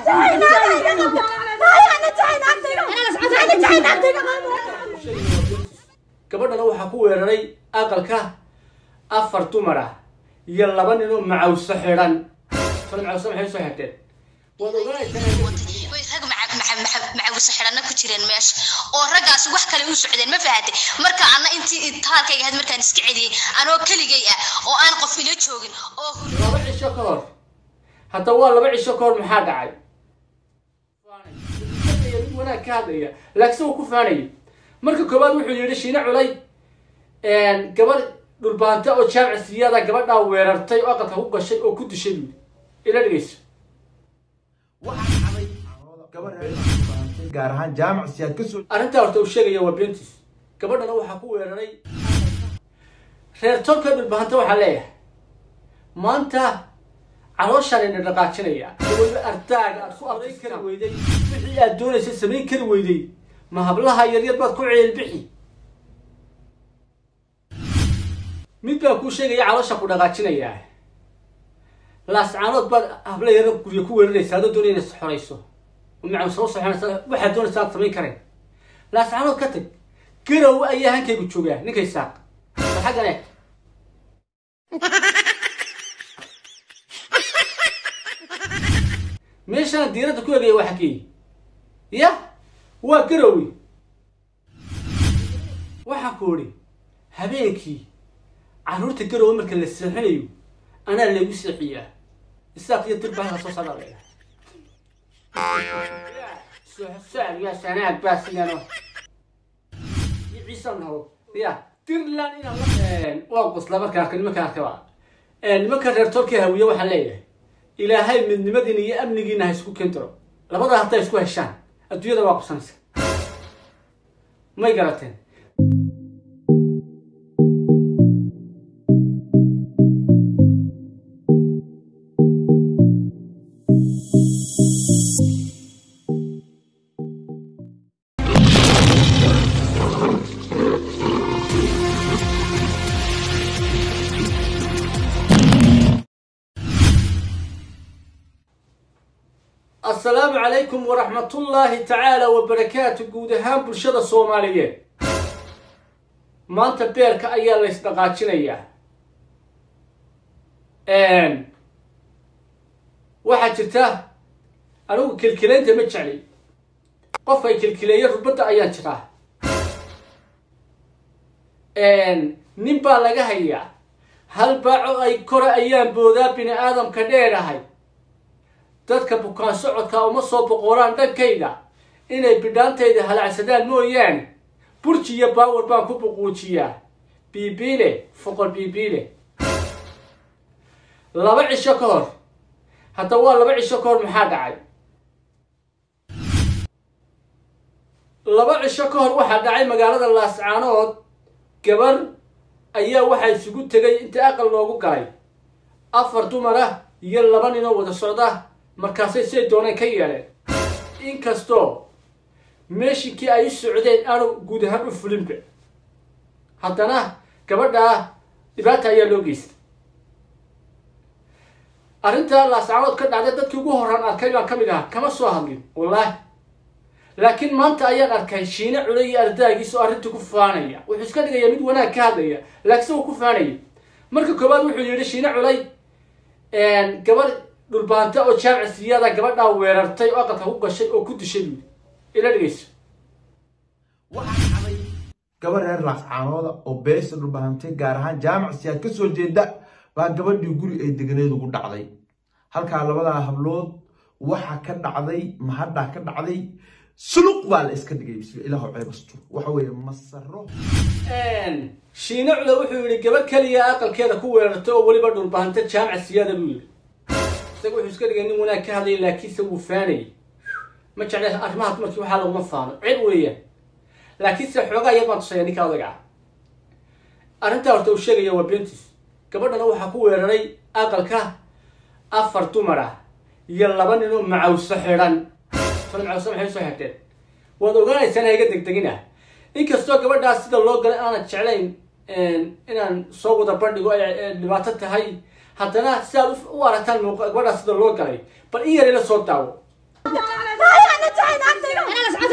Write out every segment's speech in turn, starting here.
gabadhana waxaa ku weeraray aqalka afar dumar ah iyo laba nin oo macawso xidhan fal macawso maxay soo xirteen waad ogaanaysaa way rag macawisa xidhanna ku jireen meesha oo raggaas wax kale u socdeen ma fahantay marka anna intii taalkayga ahayd markaan iska celiyey anoo keligay ah oo aan qof ila joogin oo laba cisho ka hor hadda waa laba cisho ka hor maxaa dhacay mid wanaag ka hadlaya laakiin wuu ku faanayay marka koowaad wuxuu yidhi shiine culay gabadh dhulbaanta oo jaamiciyada gabadhaa weerartay oo aqalka ku gashay oo ku dishay buu yidhi ila dhegeyso gaar ahaan jaamac siyaad ka soo arrintaa horta uu sheegaya waa beentiis gabadhana waxaa ku weeraray reer tolka dhulbahanta waxaa leeyahay maanta calooshaan ina dhaqaajinaya weliba ardaaga aad ku ardayn kari weyday wixii aad doonaysa samayn kari weyday ma hablaha yaryar baad ku ceelbixi mid baa kuu sheegaya caloosha ku dhaqaajinayaa laascaanood baad habla yaro gurya ku weeraraysa adoo doonaya inaad xorayso maca soo soxonaysa waxaad doonaysa aad samayn karayn laascaanood ka tag garow ayaa hankaygu joogaa ninkay saaq bal xaggan eeg meeshaan diiradda ku egaya waa xakeeye ya waa garowe waxaan ku idhi habeenkii carruurta garowe marka la seexinayo anaa laygu seexiyaa isaaq iyo dirba halka soo socdaa leedahay ya sanaag baa sigano iyo ciise nabo ya dirland inaan waa qosla marka arka nimanka arkaba nimanka reer tolka hawiye waxaan leeyahay ilaahay midnimadiina iyo amnigiina ha isku keentiro labada hadday isku heshaan adduunyada waa qabsanaysa may garateen asalaamu calaykum waraxmatullaahi tacaala wabarakaatu guud ahaan bulshada soomaaliyeed maanta beerka ayaa la ysdhaqaajinayaa waxaa jirta anigu kilkilaynta ma jecli qofka ay kilkileeya rubadda ayaan jiraa nin baa laga hayaa hal baaco ay kore ayaan boodaa bini aadamka dheerahay dadka bukaan socodka uma soo boqoraan dhankayda inay bidhaantayda halacsadaan mooyaane burji iyo baawar baan ku buquujiyaa biibiile foqol biibiile laba cisho ka hor hadda waa laba cisho ka hor maxaa dhacay laba cisho ka hor waxaa dhacay magaalada laascaanood gabar ayaa waxaa isugu tegay inta aqal loogu galay afar dumar ah iyo laba ninoo wada socda markaasay siday dooneen ka yeeleen inkastoo meeshinkii ay u socdeen aanu guud ahaan u fulinba haddana gabadhaa dhibaata ayaa loo geystay arrintaa laascaanood ka dhacday dadkii ugu horaan arkay baan ka mid ahaa kama soo hadlin wallaahi laakiin maanta ayaan arkay shiine culay iyo ardaagiisa oo arrintii ku faanaya wuxuu iska dhigaya mid wanaag ka hadlaya laakiinse wuu ku faanayay marka koowaad wuxuu yidhi shiine culay gabadh dhulbaanta oo jaamiciyada gabadhaa weerartay oo aqalka ku gashay oo ku dishay buu yidhi ila dhegeyso gabar reer laascaanooda oo beesha dhulbahantay gaar ahaan jaamac siyaad ka soo jeeda baa gabadhii guri ay deganeed ugu dhacday halkaa labadaa hablood waxa ka dhacday mahadhaa ka dhacday suluq baa la iska dhigay bismi ilaahu ceebasto waxa weeye masaro shiine cule wuxuu yidhi gabadh keliya aqalkeeda ku weerartay oo weliba dhulbahanta jaamiciyada buu yidhi isaga wuxuu iska dhigay nin wanaag ka hadlaya laakiinse wuu faanayay ma jeclay arrimaha dumarkii waxaa laguma faano ceeb weeyaan laakiinse xoogaa yar baan tusaya ninka odaga ah arrintaa horta uu sheegaya waa beentiis gabadhana waxaa ku weeraray aqalka afar dumar ah iyo laba nin oo macawso xidhan fal macawso maxay soo xirteen waad ogaanaysaan hayga degdegin ah inkastoo gabadhaas sida loo galay aanad jeclayn inaan soo wada bandhigo ay dhibaato tahay haddana si aad u aragtaan gabadhaas sida loo galay bal in yar ila soo daawo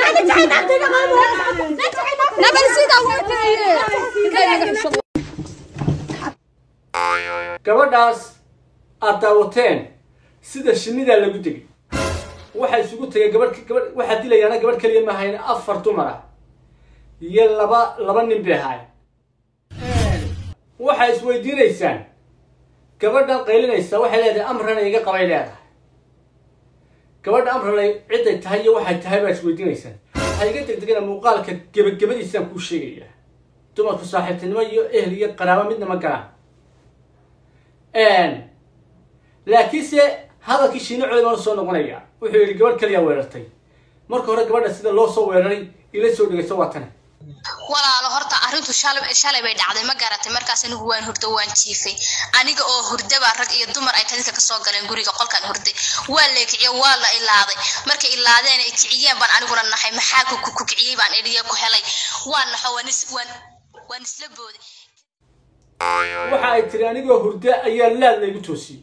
gabadhaas aad daawateen sida shinnidaa lagu degay waxaa isugu tegay gabadh gabadh waxaa dilayaana gabadh keliya ma ahayn afar dumar ah iyo laba laba nin bay ahaayeen waxaa isweydiinaysaan gabadhan qaylinaysa waxay leedahay amrana iga qabay leedahay gabadha amrana ciday tahay iyo waxay tahay baa isweydiinaysaan waxaa iga degdegana muuqaalka gebagabadiisaan kuu sheegayaa dumarku saaxiibtinimo iyo ehel iyo qaraabo midna ma galaan laakiinse hadalkii shiino coli baan usoo noqonaya wuxuu yidhi gabadh kaliyaa weerartay marka hore gabadha sida loo soo weeraray ila soo dhegayso waa tane walaalo horta arrintu shalay shalay bay dhacday ma garatay markaas anigu waan hurdo waan jiifay aniga oo hurdabaa rag iyo dumar ay kadinka kasoo galeen guriga qolkaan hurday waa la kiciyo waa la ilaaday markay ilaadeen ay kiciyeen baan aniguna naxay maxaa ku ku kiciyey baan idhiya ku helay waan naxo waan is waan waan isla booday waxa ay tiri anigoo hurda ayaa laad laygu toosiyey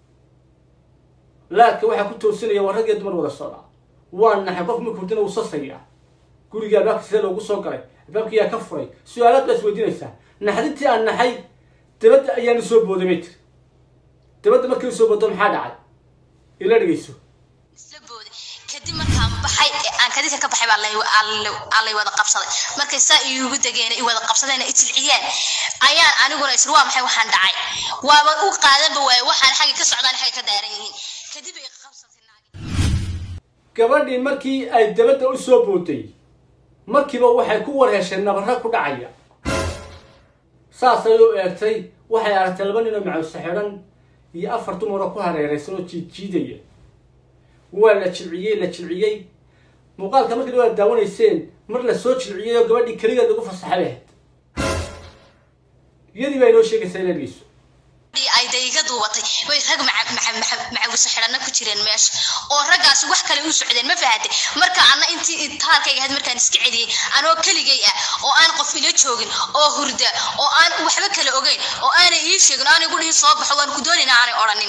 laadka waxaa ku toosinaya waa rag iyo dumar wada socda waa naxay qof marka hurdana uu sasayaa guriga albaabka sidee loogu soo galay albaabka yaa ka furay su-aalaad baa isweydiinaysaa naxdintii aan naxay dabadda ayaan usoo booday bay tiri dabadda markii usoo boodo maxaa dhacay ila dhegeyso isla booday kadib markaan baxay ee aan kadinka ka baxay baa lay aa lay wada qabsaday markay saa iigu degeen i wada qabsadeen i jilciyeen ayaan aniguna isri waa maxay waxaan dhacay waaba u qaadanba waaye waxaan xagga ka socdaan xagga ka daaran yihiin kadib ay qabsatay naagi gabadhii markii ay dabadda u soo booday markiiba waxay ku warhesheen nabarra ku dhacaya saasay u eegtay waxay aragtay laba nin oo macawse xidhan iyo afar dumaroo ku hareeraysan oo jiidjiidaya waa la jilciyey la jilciyey muuqaalka markii waa daawanayseen mar la soo jilciyey oo gabadhii keligeed lagu fasaxay ahayd iyadii baa inoo sheegaysaa ila dhegeyso ay dayga duubatay way rag macawise xidhanna ku jireen meesha oo raggaasi wax kale u socdeen ma fahatay marka anna intii taalkayga ahayd markaan iska celiyey anoo keligay ah oo aan qof ila joogin oo hurda oo aan waxba kale ogeyn oo aanay ii sheegin aanay ku dhihin soo baxo waan ku doonayna aanay odhanin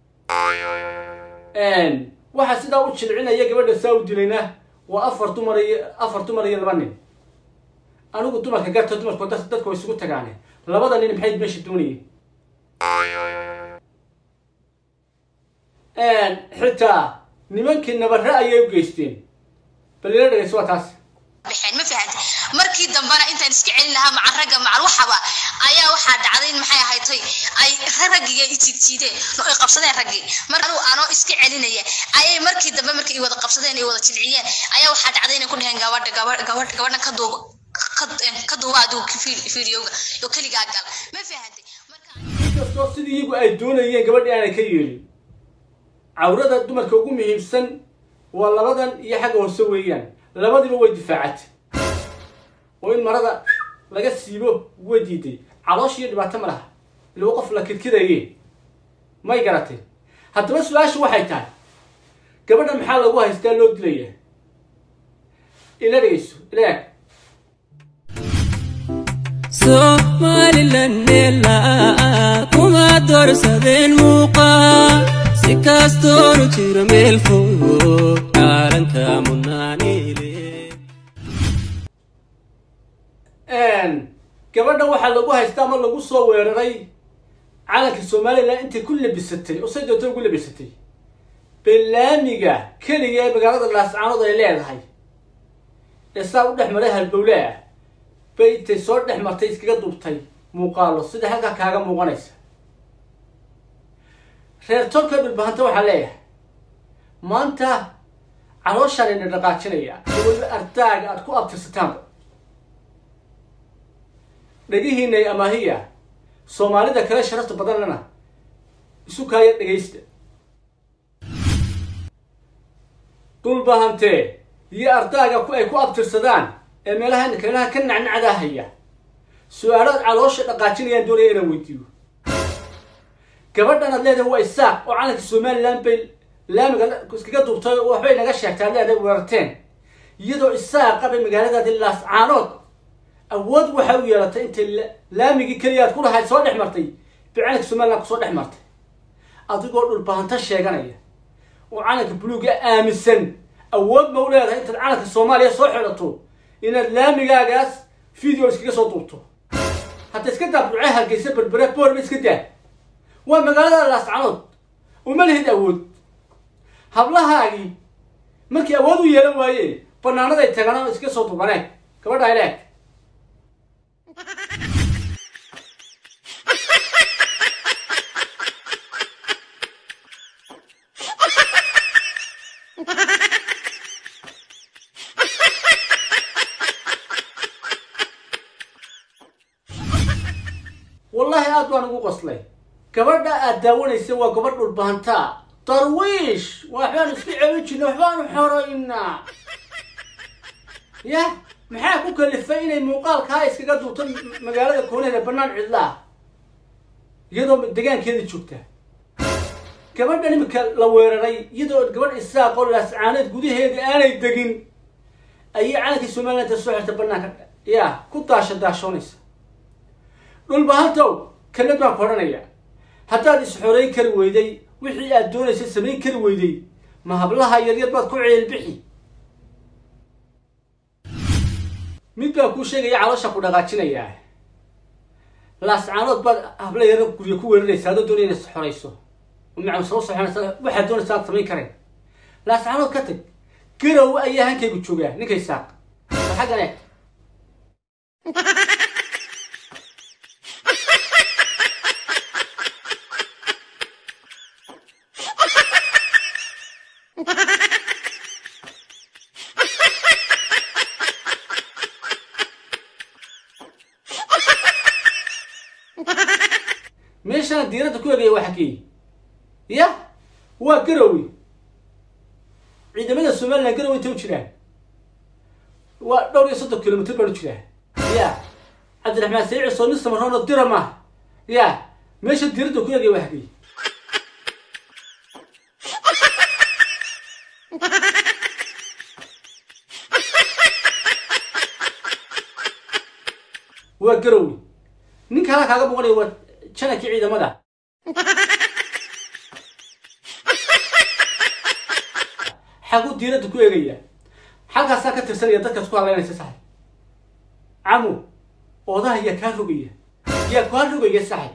waxaa sidaa u jilcinaya gabadha saa u dilayna waa afar dumar iyo afar dumar iyo laba nin anigu dumarka garta dumarku dadka way isugu tagaane labada nin maxay meesha doonayeen xitaa nimankii nabarre ayay u geysteen bal ila dhegeyso waa taas baxeen ma fahanta markii dambena intaan iska celin lahaa maca ragga macal waxaba ayaa waxaa dhacday maxay ahaydtay ay raggiga i jiidjiideen no ay qabsadeen raggii mar anuu anoo iska celinaya ayay markii dambe markii i wada qabsadeen i wada jilciyeen ayaa waxaa dhacday inay ku dhaheen gabadha gabadh gabadh gabadhan ka duuba ka duuba adigu fiidiyowga oo keligaa gal ma fahantay inkastoo sidii iyagu ay doonayeen gabadhii aanay ka yeelin cawrada dumarka ugu muhiimsan waa labadan iyo xagga hoose weeyaan labadiiba way difaacatay oo in marada laga siibo way diiday caloosh iyo dhibaato ma laha ilaba qof la kidkidaye may garatay haddaba su-aashu waxay tahay gabadha maxaa lagu haystaa loo dilaya ila dhegeyso ila eeg somalilan meelaa kuma doorsadeen muuqaa si kastoonu jiro meel fog caalanka munaanile gabadha waxaa lagu haystaa ama lagu soo weeraray calanka somalilan intay ku labisatay oo say doonta ugu labisatay bellaamiga keliga ee magaalada laascaanood ay leedahay ee saa u dhex maray halbowle ah bay intay soo dhex martay iskaga duubtay muuqaalo sida halkaa kaaga muuqanaysa reer tolka dhulbahanta waxaa leeyahay maanta calooshaan ina dhaqaajinaya iyo weliba ardaaga aad ku abtirsataanba dhegihiinay amaahiya soomaalida kale sharafta badanlana isu kaaya dhegaysta dhulbahantee iyo ardaaga ay ku abtirsadaan ee meelaha meelaha ka nacnacdaa haya su-aalaad caloosha dhaqaajinayaan doonaya inaan weydiiyo gabadhan aad leedahay waa isaaq oo calanka somalilan bay laamiga iskaga duubtay oo waxbay naga sheegtay aad leedahay weerarteen iyadoo isaaqa bay magaaladaadi laascaanood awood waxa u yeelatay intay laamigii keliya aad ku lahayd soo dhex martay bay calanka somalilan kusoo dhex martay adigoo dhulbahanto sheeganaya oo calanka buluuga aaminsan awood ma u leedahay intaad calanka soomaaliya soo xidhato inaad laamigaagaas video iskaga soo duubto hadda iska daa burcee hargeysa berbere boorba iska daa waa magaalada laascanood uma lihid awood hablahaagii markii awood u yeelan waayeen banaanaday tagaan iska soo dubaneen gabadha ileeg wallaahi aad baan ugu qoslay gabadha aad daawanaysa waa gabadh dhulbahantaa darwiish waxbaan iska celin jirnay waxbaanu xoraynaa yah maxaa ku kalifay inay muuqaalkaa iskaga duubto magaalada koonaheeda bannaan cidlaa iyadoo degaankeeda joogta gabadhan imika la weeraray iyadoo gabadh isaaqoo laascaaneed gudaheeda aanay degin ayay calankii somaliland soo xirta bannaanka yaa ku daasha daashoonaysa dhulbahantow kelmad baan ku odhanayaa haddaad is-xoreyn kari weyday wixii aad doonaysa samayn kari weyday ma hablaha yaryar baad ku ceelbixi mid baan kuu sheegaya caloosha ku dhaqaajinayaa laascaanood baad habla yaro guryo ku weeraraysa adoo doonaya inaad is-xorayso maca soo soxonaysa waxaad doonaysa aad samayn karayn laascaanood ka tag garow ayaa hankaygu joogaa ninkay saaq war xaggan eeg meeshana diiradda ku egaya waa xakeey ya waa garowe ciidamada somaliland garowe intay u jiraan waa dhowr iyo soddon kilomitr baan u jiraa ya cabdiraxmaan saciid cisoo nin samaroon oo dira maaha ya meesha diiradda ku egaya waa xakeey waa garowe ninka hala kaaga boqonaya waa janankii ciidamada xaguu diiradda ku eegaya xalkaasaa ka tirsanaya dadkaas ku hadlaynaysa saxib camu odaha yaa kaa rogaya yaa kaa rogaya saxib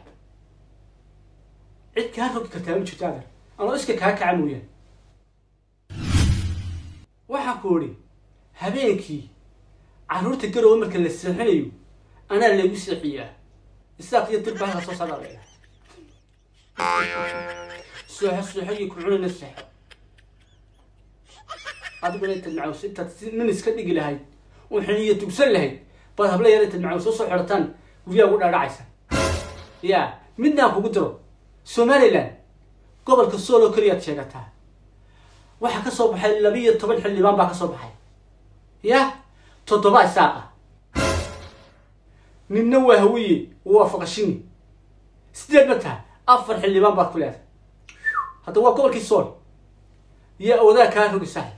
cid kaa rogi kartaa ma jirto adar anoo iska kaa kaca mooyaan waxaan ku idhi habeenkii carruurta garowe marka la seexinayo anaa lagu seexiyaa isaaq iyo dirba halka soo saaraya seexo seexo iyo ku cunayna seexo adiguna intaad macaws intaad si nin iska dhigi lahayd oo xiniyo tugsan lahayd baad habla yar intaad macaws soo soo xidhataan guryaha ugu dhaadhacaysa ya midnaan kugu diro somaliland gobolka sooloo keliyaad sheegataa waxaa ka soo baxay labiiyo toban xildhibaan baa ka soo baxay ya toddoba isaaqa ninna waa hawiye waa faqashini sideed ma taha afar xildhibaan baad ku leedahay hadda waa gobolkii sool yaa odaa kaa rogi saaxib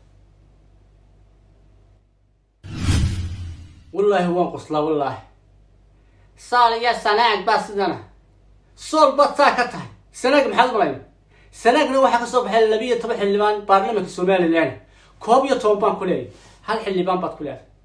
wallaahi waan qoslaa wallaahi saal iyo sanaag baa sidana sool baad saa ka tahay sanaag maxaad umalayna sanaagna waxaa ka soo baxay labiiyo toban xildhibaan baarlamanka somaliland koob iyo toban baan ku leeyahay hal xildhibaan baad ku leedahay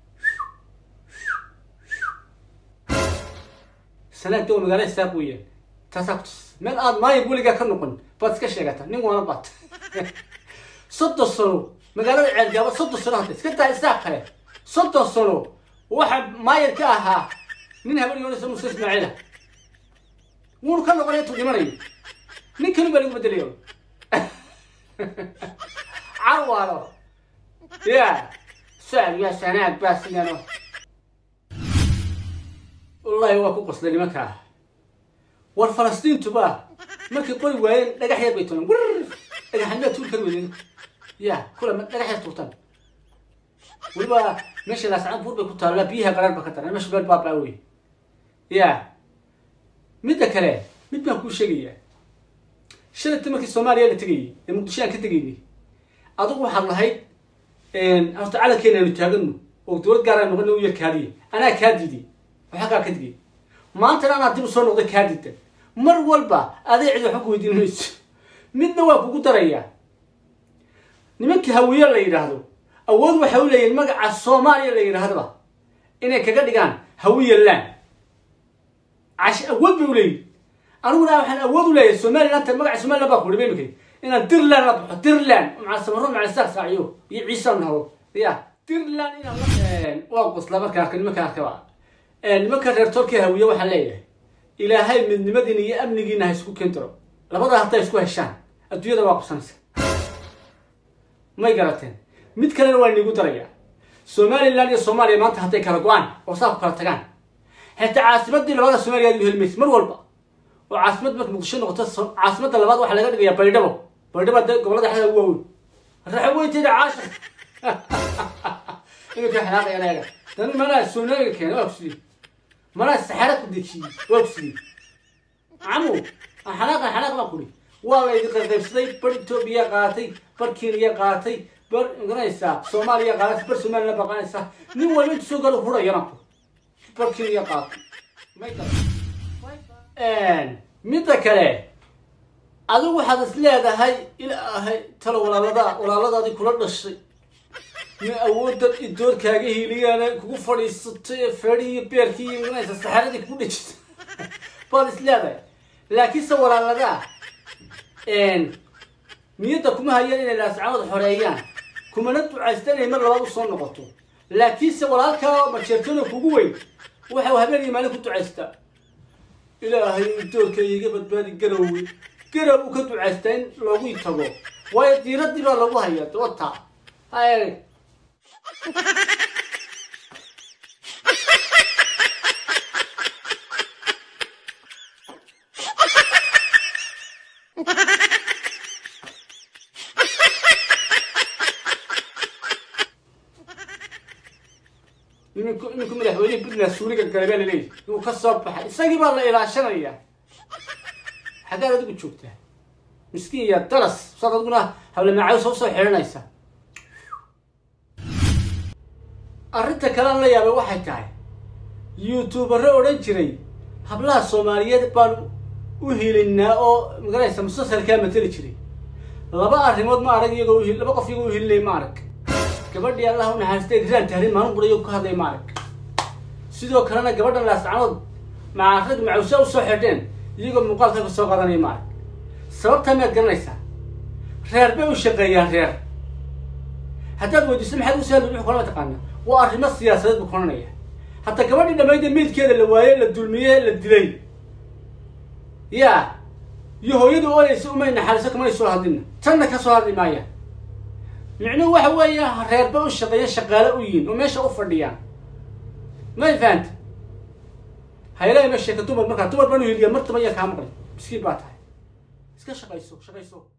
sanaagda waa magaala isaaq weeyaan taasaa ku tus meel aad maayo weligaa ka noqon baad iska sheegataa nin waana baad soddon sano magaalada ceelgaaba soddon sano hadda iska daa isaaq kale soddon sano waxa maayar ka ahaa nin habar yoonaysa muuse ismaaciila wuunu ka noqonay intuu dhimanayo nin kali baa lagu bedelaya carwaalo ya saal ya sanaag baa sidano wallaahi waa ku qoslay nimankaa war falastiintuba markay qori waayeen dhagax yar bay tuureen wir dhagaxanimaa tuuri kari weydeen ya kula dhagax yar tuurtaan weliba meesha laascaan buur bay ku taallaa biyaha qaraar ba ka daran meesha beer baabaa wey ya midda kale mid baan kuu sheegayaa shalayta markii soomaaliya la tegayay ee muqdisho aan ka tegaynay adigu waxaad lahayd horta calankeena aynu taagano oo dowlad gaar aan noqona u yar kaadiya anaa kaa diiday waxaa kaa ka digay maantana anaa dib u soo noqday kaa diida mar walba aday cid waxba ku weydiin mayso midna waa kugu darayaa nimankii hawiye la yidhaahdo awood waxay u leeyihin magaca soomaaliya la yidhaahdaba inay kaga dhigaan hawiye land cash awood bay u leeyihin aniguna waxaan awood u leeyahay somaliland magaca somaliland baa ku dhiba imika inaan dirland la baxo dirland maca samaro maca isaaq saaciyo iyo ciise nahdo ya dirland inaan la waa qosla marka arka nimanka arkaba nimanka reer tolkii hawiye waxaan leeyahay ilaahay midnimadiina iyo amnigiina ha isku keentiro labadaa hadday isku heshaan adduunyada waa qabsanaysa may garateen mid kalena waa iniigu darayaa somaliland iyo soomaaliya maanta hadday kala go-aan oo saa ku kala tagaan xitaa caasimadii labada soomaaliya aad u heli maysa mar walba oo caasimad marka muqdisho noqoto caasimadda labaad waxaa laga dhigayaa baydhabo baydhabo de gobolada xada ugu waaweyn raxa weyteeda caasha iminka xanaaqayaan ayaga dani manaa soonaaga keena waa kusidii manaa saxaara ku dejiyey waa kusidii camu xanaaq xanaaq baan kuri waa la idin qaybsaday bar etoobiya qaatay bar kenya qaatay bar garanaysaa soomaaliya qaadatay bar somaliland baa qaadanaysaa nin walba intu soo galo hurayana ku bar kenya qaatay may midda kale adigu waxaad is leedahay ilaahay talo walaalada walaaladaadii kula dhashay ma awoodda idoorkaaga hiiliyaana kugu fadhiisatay ee feedhii iyo beerkii iyo garanaysa saxaradii kugu dhejisay baad is leedahay laakiinse walaaladaa niyadda kuma hayaan inay laascamada xoreeyaan kumana ducaysta inay mar labaad usoo noqoto laakiinse walaalkaa majeertooda kugu weyn waxau habeen iyo maalin ku ducaystaa ilaahay doorka iga badbaadi garowe garow uu ka ducaystaa in loogu tago waayo diiradii baa lagu hayaa wata hay iminku iminku madaxweynehi puntland suuriga gale baa laleeyahy inuu ka soo baxay isagii baa la ilaashanaya xaggaad adigu joogtaa miskiin ya daras saad adiguna hablemacaawi soo soo xidhanaysa arrinta kalean la yaabay waxay tahay youtubero odhan jiray hablaha soomaaliyeed baan u hilinaa oo magaraysa musalsalkaa mateli jiray laba arrimood ma arag iyagoo uhi laba qof iyagoo u hilinay ma arag gabadhii allah u naxariistay graan tahriin maalin qura iyagu ka hadlay ma arag sidoo kalena gabadhan laascanood maca rag macawsa usoo xidheen iyagoo muuqaalka ka soo qadanaya ma arag sababtaa miyaad garanaysaa reer bay u shaqeeyaan reer haddaad weydiiso maxaad ugu sahli wuxuu kolama taqaana waa arrimo siyaasadeed buu koranaya hadda gabadhii dhammayda meydkeeda la waaye la dulmiye la dilay ya iyo hooyadu ooyaysa umay naxariiso kamanay soo hadlina tanna ka soo hadli maayaan micnuhu waxa weeye reerba u shaqeeya shaqaale u yihin oo meesha u fadhiyaan may fahanta haylaha ma sheeka dumar markaa dumar baan u hiliya martaba iya kaa maqli miskiin baa tahay iska shaqayso shaqayso